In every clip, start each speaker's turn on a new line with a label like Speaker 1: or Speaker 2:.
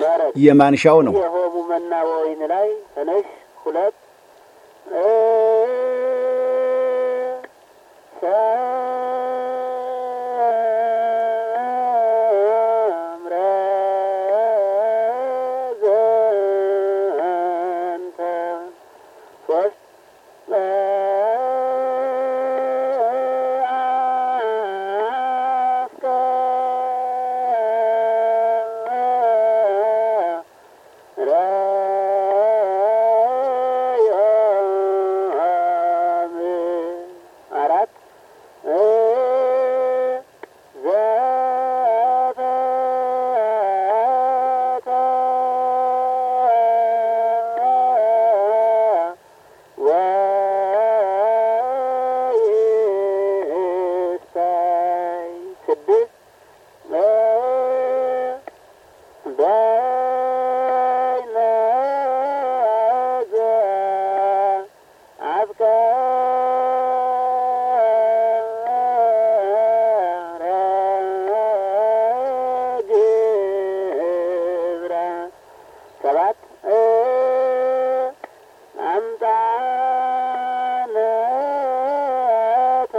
Speaker 1: መረት
Speaker 2: የማንሻው ነው።
Speaker 1: የሆሙ መና ወይን ላይ ተነሽ ሁለት ሰምረ ዘንተ ሶስት አራት ወይሳይ ስድስት በይነዘ አፍቀረ ግብረ ሰባት አምጣነተ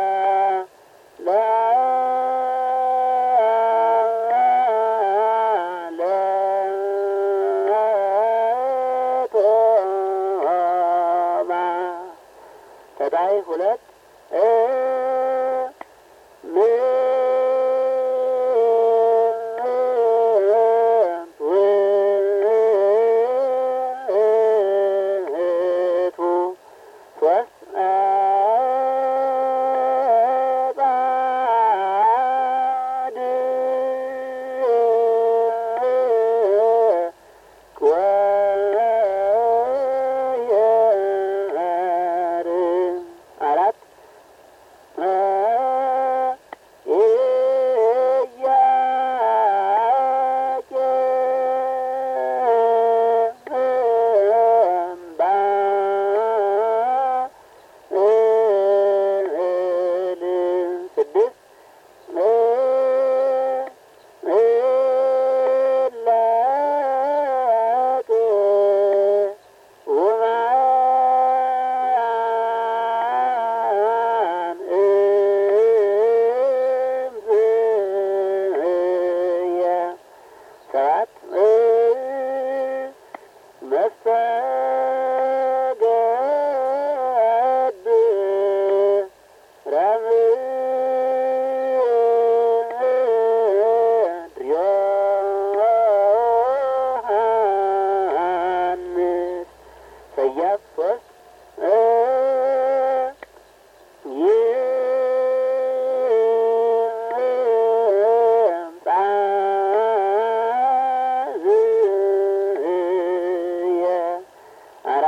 Speaker 1: ለቶማ ተዳይ ሁለት ምንቱ ሶስት አራት ስድስት ውማን እምዝየ ሰባት መስተገድ ረምድዮ ዮሐንስ ሰያፍ ሶስት ይምጻ ዝየ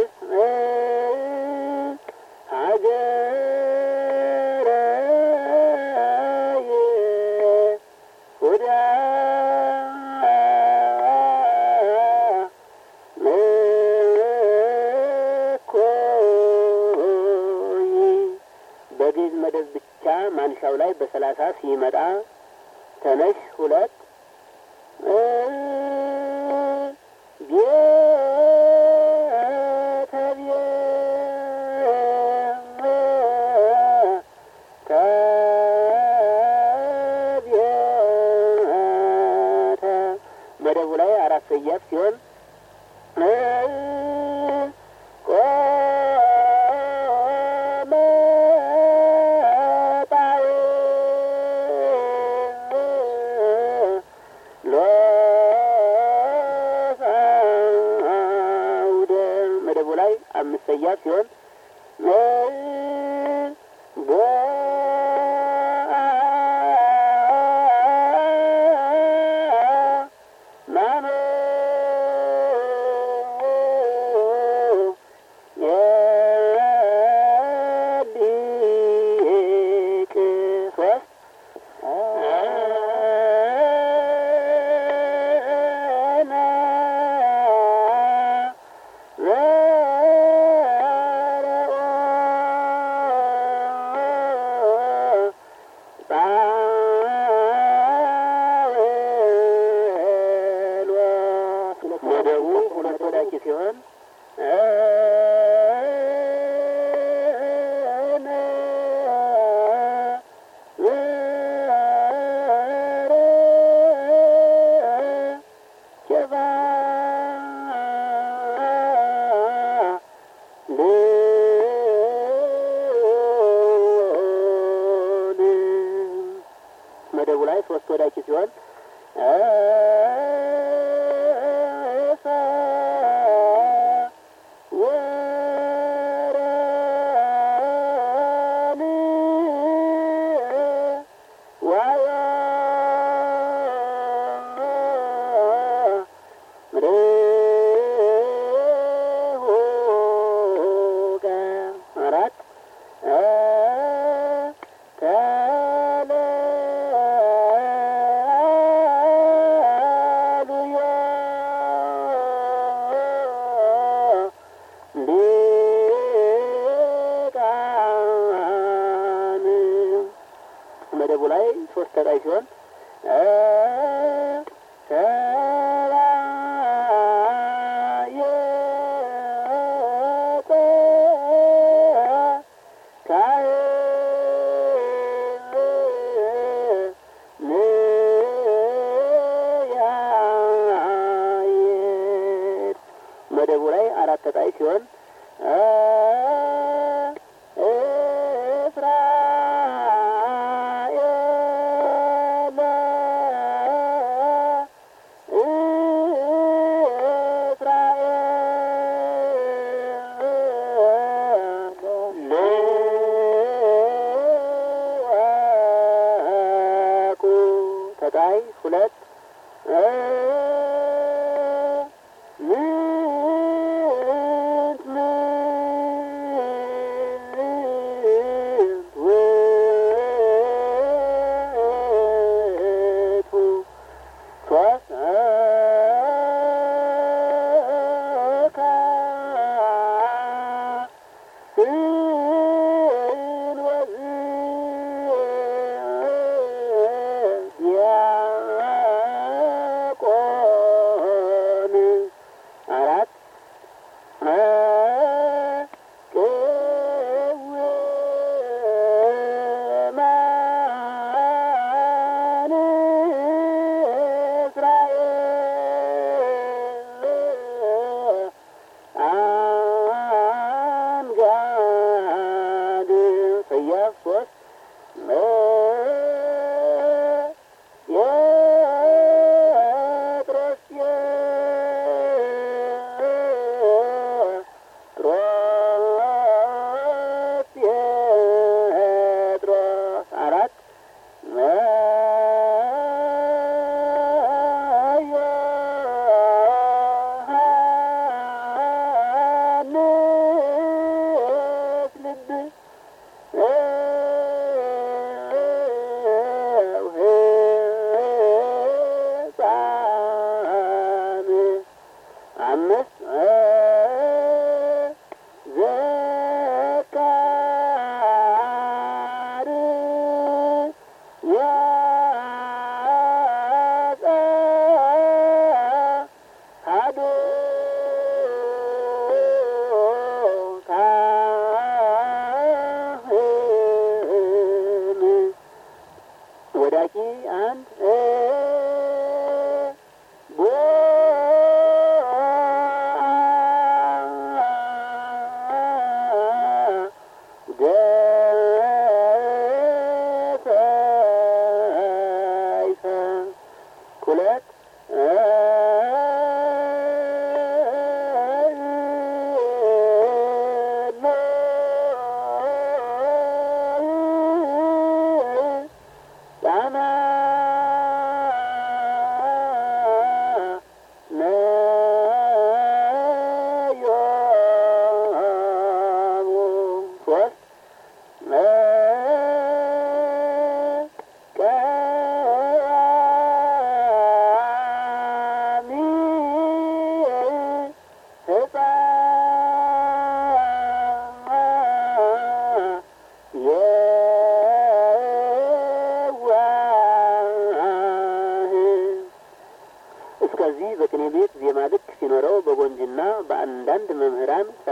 Speaker 1: በግዕዝ መደብ ብቻ ማንሻው ላይ በሰላሳ ሲመጣ ተነሽ ሁለት መደቡ ላይ አራት ሰያፍ ሲሆን መደቡ ላይ አምስት ሰያፍ ሲሆን መደቡ ሁለት ወዳቂ ሲሆን መደቡ ላይ ሶስት ወዳቂ ሲሆን አራት መደቡ ላይ ሶስት ተጣይ ሲሆን መደቡ ላይ አራት ተጣይ ሲሆን ተጣይ ሁለት Yeah.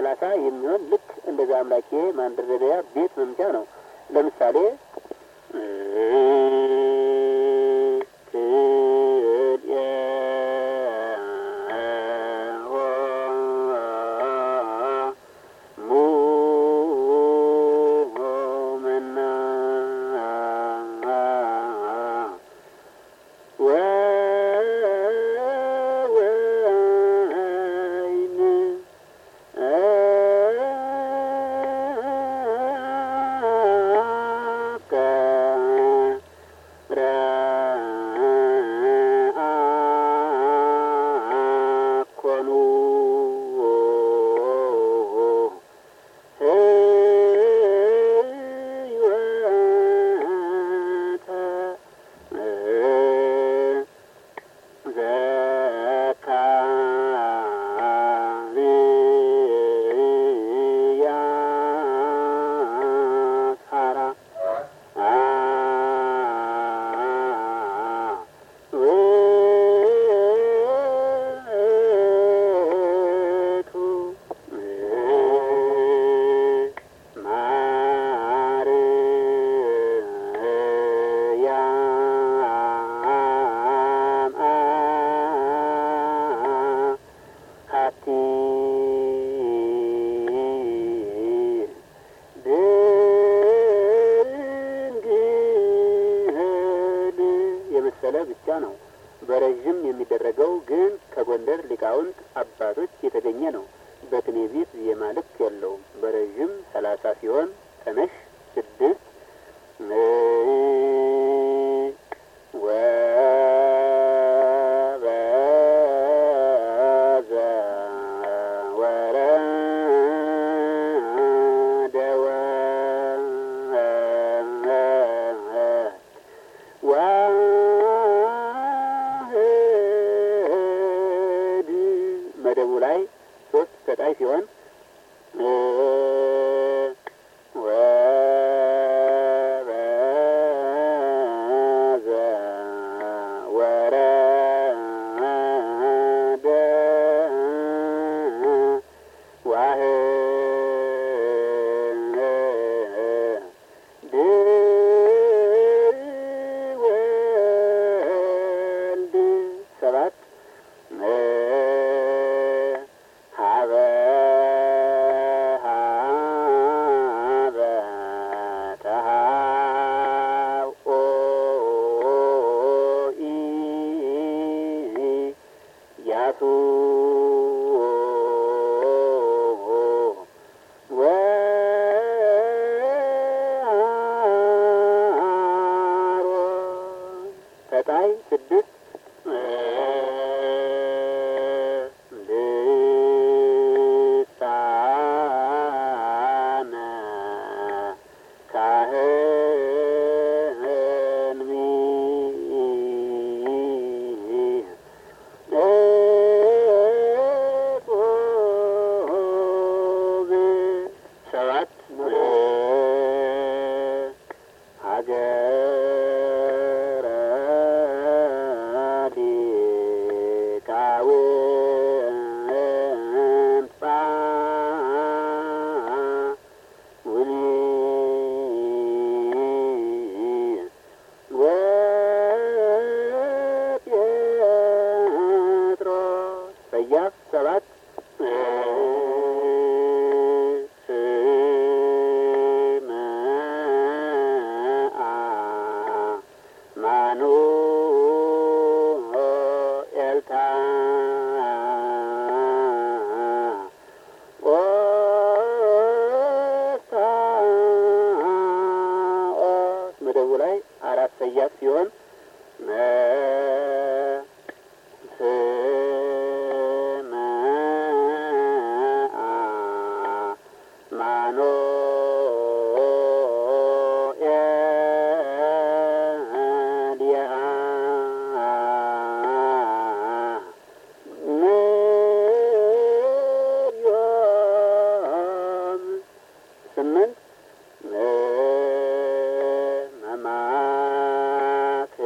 Speaker 1: ሰላሳ የሚሆን ልክ እንደዚያ አምላኬ ማንደረደሪያ ቤት መምቻ ነው። ለምሳሌ የመሰለ ብቻ ነው። በረዥም የሚደረገው ግን ከጎንደር ሊቃውንት አባቶች የተገኘ ነው። በቅኔ ቤት ዜማ ልክ የለውም። በረዥም ሰላሳ ሲሆን ተነሽ ስድስት ወበዘ ወረደ ዋህድ መደቡ ላይ ሶስት ተጣይ ሲሆን ወበዘ ወረደ ዋህድ ወልድ ሰባት ሀበ ሀበ ተሃኦ ያሱ ወአሮን ተጣይ ስድስት ልሳነ ካህን ኤጦብ ሰባት ሀገረ ሊቃውንት ጳውሊ ወጴጥሮስ ሰያፍ ሰባት መደቡ ላይ አራት ሰያፍ ሲሆን ማኖ ስምንት መማክ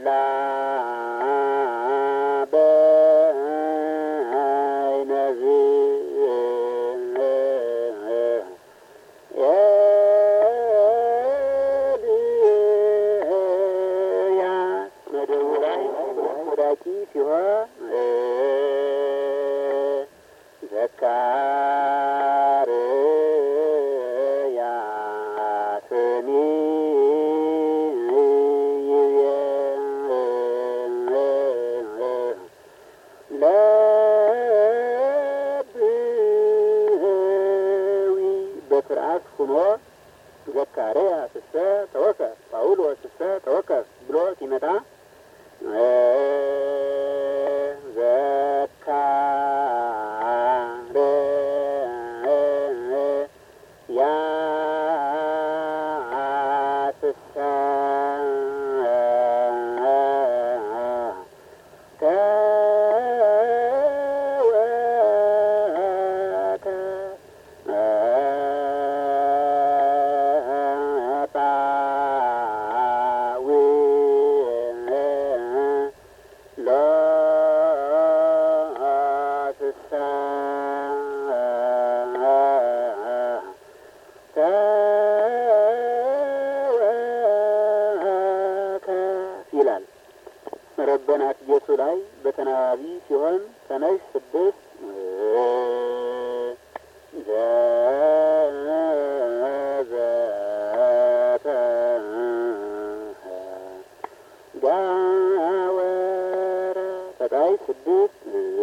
Speaker 1: በይነዝ ኤልያስ መደቡ ላይ ወዳቂ ሲሆን ዘካርያስኒ ለብዊ በስርዓት ሁኖ ዘካርያስ እሰ ተወከፍ ጳውሎስ እሰ ተወከፍ ብሎ ሲመጣ ዘካርያስ ይላል። ረበናት ጌቱ ላይ በተናባቢ ሲሆን ተነሽ ስድስት ዘዘተ ጋወረ ተጣይ ስድስት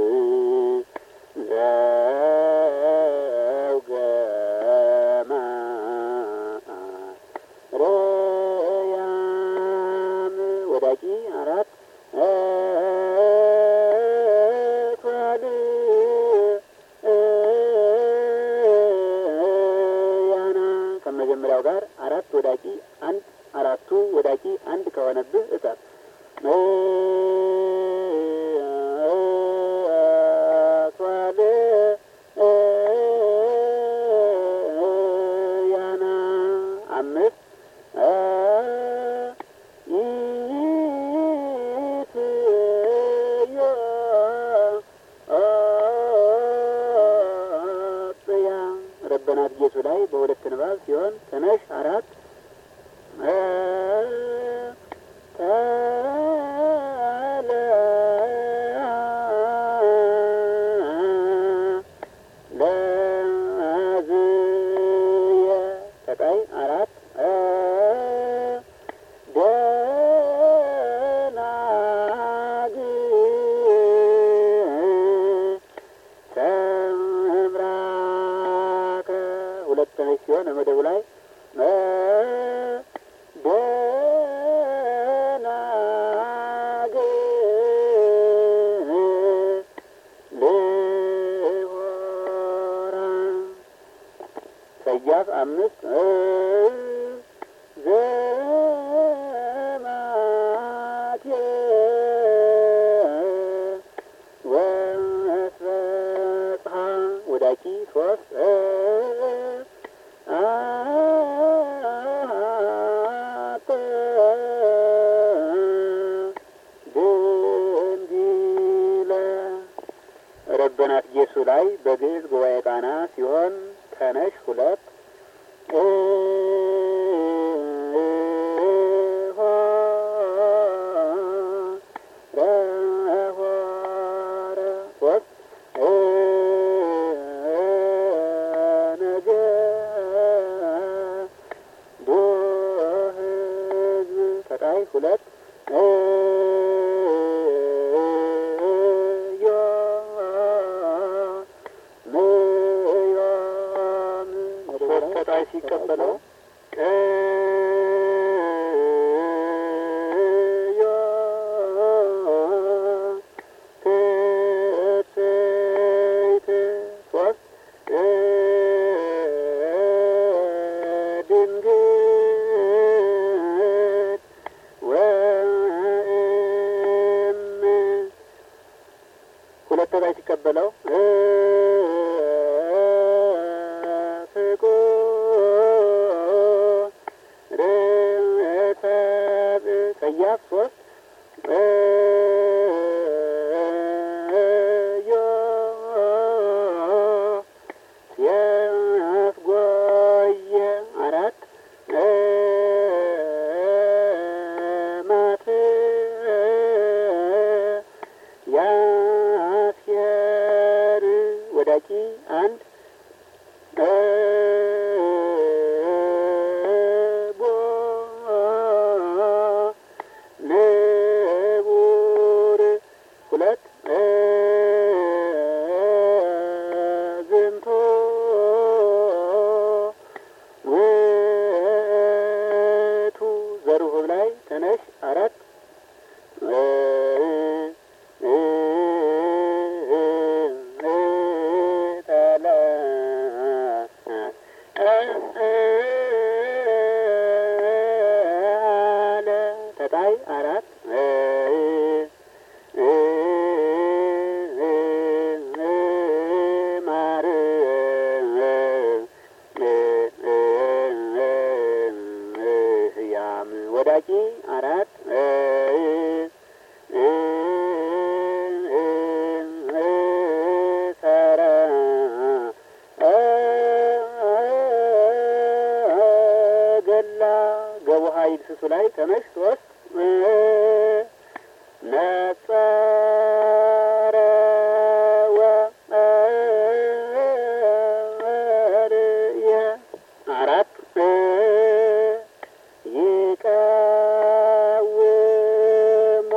Speaker 1: ዘውገማ ረያም ወዳቂ አራት ቷል ያና ከመጀመሪያው ጋር አራት ወዳቂ አንድ አራቱ ወዳቂ አንድ ከሆነብህ እጠር ቷል ያና አምስት ኢትዮጵያ ረበናት ጌቱ ላይ በሁለት ንባብ ሲሆን ተነሽ አራት ለዝየ ተቃይ አራት ደናግል ሰምራከ ሁለተኛ ሲሆን መደቡ ላይ ደናግል ልሆራ ሰያፍ አምስት ዘማቴ ወስበጽሐ ወዳቂ ሶስት አሐተ ድንግለ ረበናት ጌሱ ላይ በግዕዝ ጉባኤ ቃና ሲሆን ተነሽ ሁለት ሁለት ሶስት ሲቀበለው ድንግል ወእም ሁለት ላይ ሲቀበለው ፍቁር ሰያፍ ሶስት ዮ የፍጎየ አራት ማት ያስየር ወዳቂ አንድ ቦ ንቡር ሁለት ዝንቶ ውእቱ ዘርሁብ ላይ ተነሽ አራት ጠለ አለ ተጣይ አራት ማር ያም ወዳቂ አራት ሰረ ገላ ገቡሃ ይድስሱ ላይ ተመሽ ሶስት ነጸረ ወርየ አራት ይቀውሙ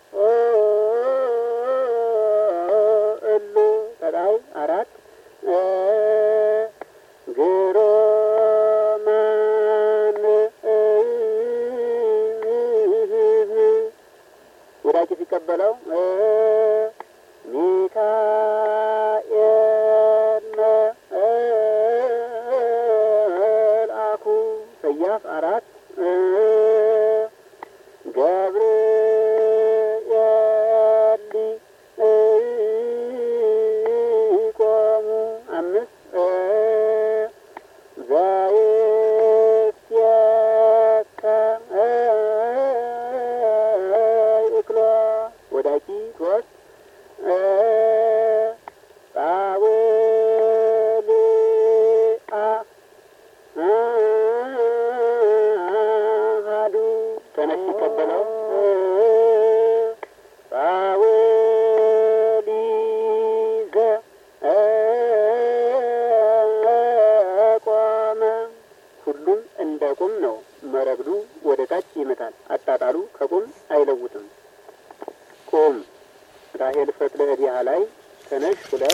Speaker 1: እሉ ተጣይ አራት ግሮማን ወዳቂ ሲቀበለው ሚካኤል መልአኩ ሰያፍ አራት ገብርኤል ሊቆሙ አምስት ዘይስየከ እክሎ ወዳቂ ሶስት ጣውልአ አሃዱ ተነሽ ሲቀበለው ጣውሊዘ ቆመ ሁሉም እንደ ቁም ነው። መረግዱ ወደ ታች ይመታል። አጣጣሉ ከቁም አይለውጥም። ቁም ራሄል ፈትለ እዲያ ላይ ተነሽ ሁለት